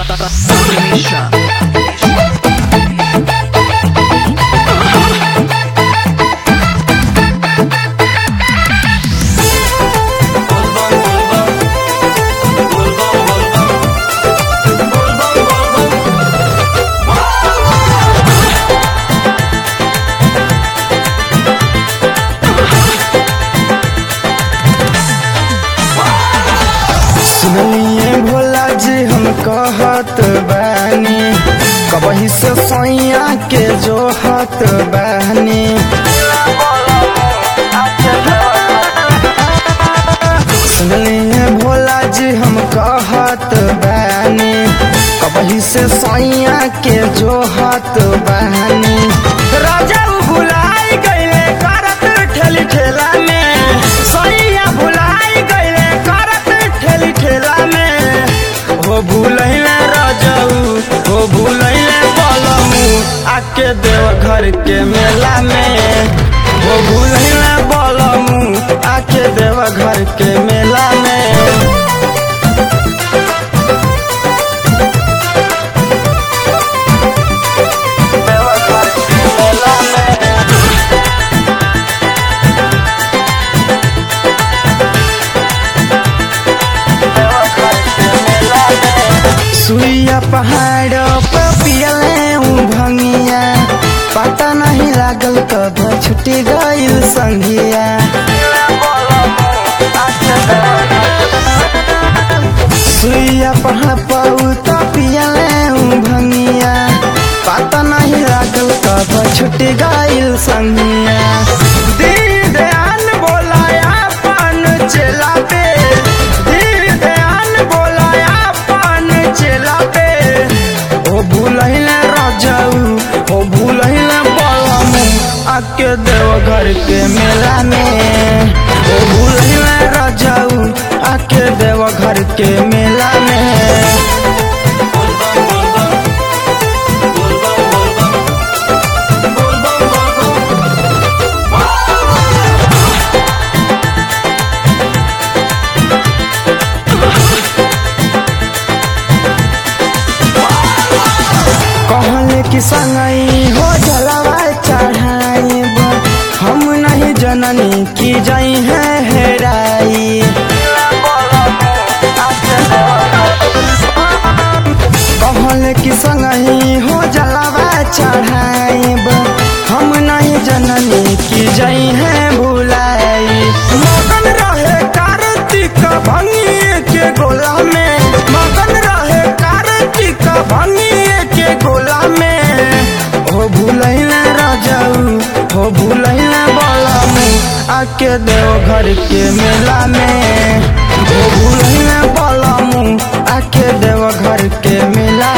सुनिए भोला जी हम कहत बानी कबही से सैया के जोहत बानी सुनिए भोला जी हम कहत बानी कबही से सैया के जोहत बानी राजा उ भुलाई गईले करत ठेली ठेला में सैया भुलाई गईले करत ठेली ठेला में हो भूलैले राजाऊ हो भूलैले बलमू आके देव घर के मेला में हो भूलैले बलमू आके देव घर के मेला में देवघर के मेला में सुइया पहाड़ पर पियले ऊ भंगिया पता नहीं लागल कब छुटी गइल संगिया सुइया पहाड़ पर ऊ तो पियले ऊ भंगिया पता नहीं लागल कब छुटी गइल संगिया दीन दयाल बोलाया पान चला पे दीन दयाल बोलाया पान चला पे ओ भूलैले राजाऊ ओ भूलैले बलमू आके देव घर के मेला में ओ भूलैले राजाऊ आके देव घर के मेला में कहले कि संगई हो जलवा चढ़ाइब हम नहीं जननी की जई है हेराई कहले कि संगई हो जलवा चढ़ाइब हम नहीं जननी की जई है भुलाई मगन रहे कार्तिक भंगिए के गोला में मगन रहे कार्तिक भंगिए के गोला में हो भूलैले राजाऊ हो भूलैले बलमू आके देव घर के मेला में हो भूलैले बलमू आके देव घर के मेला